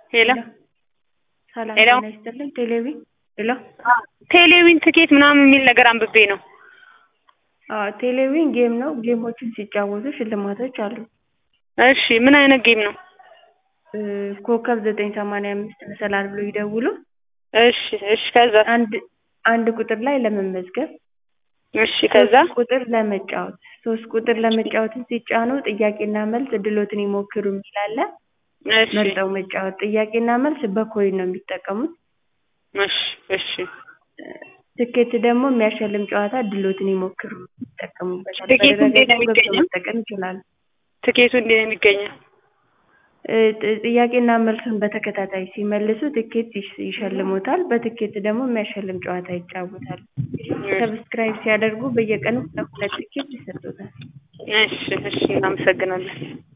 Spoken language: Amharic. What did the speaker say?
ሄሎ ሰላም ሄሎ ጤና ይስጥልኝ። ቴሌቪ ሄሎ ቴሌዊን ትኬት ምናምን የሚል ነገር አንብቤ ነው። አዎ ቴሌቪዥን ጌም ነው። ጌሞችን ሲጫወቱ ሽልማቶች አሉ። እሺ ምን አይነት ጌም ነው? እ ኮከብ ዘጠኝ ሰማንያ አምስት መሰላል ብለው ይደውሉ። እሺ እሺ ከዛ አንድ አንድ ቁጥር ላይ ለመመዝገብ እሺ ከዛ ሶስት ቁጥር ለመጫወት ሶስት ቁጥር ለመጫወትን ሲጫኑ ጥያቄና መልስ እድሎትን ይሞክሩ የሚል አለ። እሺ መርጠው መጫወት ጥያቄና መልስ በኮይን ነው የሚጠቀሙት። እሺ እሺ ትኬት ደግሞ የሚያሸልም ጨዋታ እድሎትን ይሞክሩ ይጠቀሙበታል። ትኬቱ እንዴት ነው በድረገጽ ገብተው የሚገኘው? መጠቀም ይችላሉ። ትኬቱ እንዴት ነው የሚገኘው? እ ጥ- ጥያቄና መልሱን በተከታታይ ሲመልሱ ትኬት ይሽ- ይሸልሙታል። በትኬት ደግሞ የሚያሸልም ጨዋታ ይጫወታሉ። ሰብስክራይብ ሲያደርጉ በየቀኑ ሁለት ሁለት ትኬት ይሰጡታል። እሺ እሺ እናመሰግናለን።